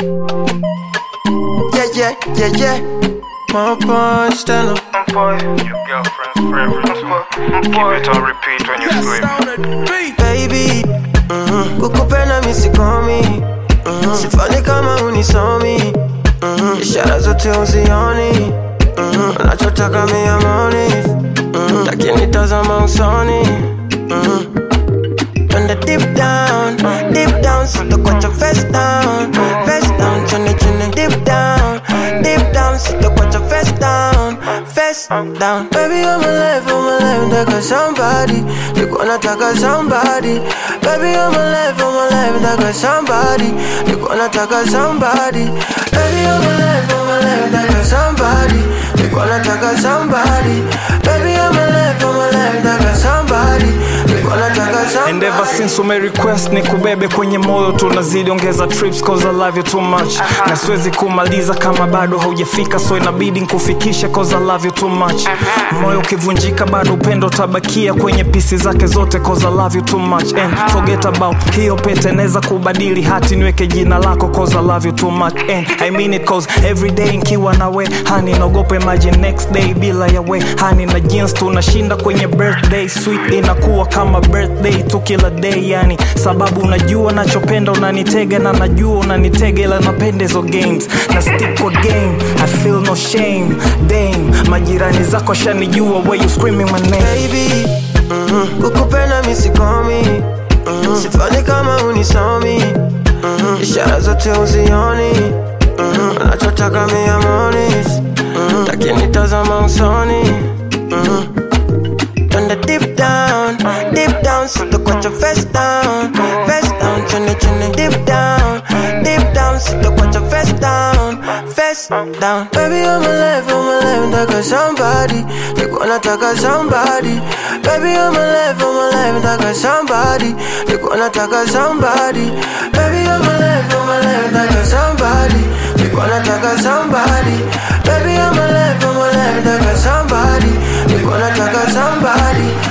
Yeah, yeah, yeah, yeah. My punch, stand up. Boy, your girlfriend's favorite. Keep it on repeat when you scream. Baby, mhm. kukupenda misikomi mhm. sifanyi kama unisomi mhm. ishara zote uzioni mhm. unachotaka miamoni mhm. lakini tazama usoni mhm. Twende deep down, deep down, sitakuacha face down, face down, chini chini deep down, deep down, sitakuacha face down, face down. Baby, I'm alive, I'm alive, nataka somebody, niko nataka somebody. Baby, I'm alive, I'm alive, nataka somebody, niko nataka somebody. Baby, I'm alive, I'm alive, nataka somebody, niko nataka somebody. Baby, I'm alive, I'm alive, nataka somebody, niko nataka somebody. And ever since ume request ni kubebe kwenye moyo tunazidi ongeza trips cause I love you too much na siwezi kumaliza kama bado haujafika so inabidi nkufikishe cause I love you too much moyo ukivunjika bado upendo utabakia kwenye pisi zake zote cause I love you too much and forget about hiyo pete naweza kubadili hati niweke jina lako cause I love you too much and I mean it cause every day nkiwa nawe hani naogopa imagine next day bila yawe hani na jeans tunashinda kwenye birthday sweet inakuwa kama birthday tu kila day yani sababu unajua nachopenda unanitega na najua unanitega ila napenda hizo games na stick kwa game I feel no shame dame majirani zako shanijua where you screaming my name baby mhm. kukupenda misikomi mhm. sifanyi kama unisomi mhm. ishara zote uzioni mhm. unachotaka miamoni mhm. lakini tazama usoni mhm. Twende deep down, deep down, sitakuacha face down, face down, chini chini deep down, deep down, sitakuacha face down, face down. Baby, I'm alive, I'm alive, nataka somebody, niko nataka somebody. Baby, I'm alive, I'm alive, nataka somebody, niko nataka somebody. Baby, I'm alive, I'm alive, nataka somebody, niko nataka somebody. Baby, I'm alive, I'm alive, nataka somebody, niko nataka somebody.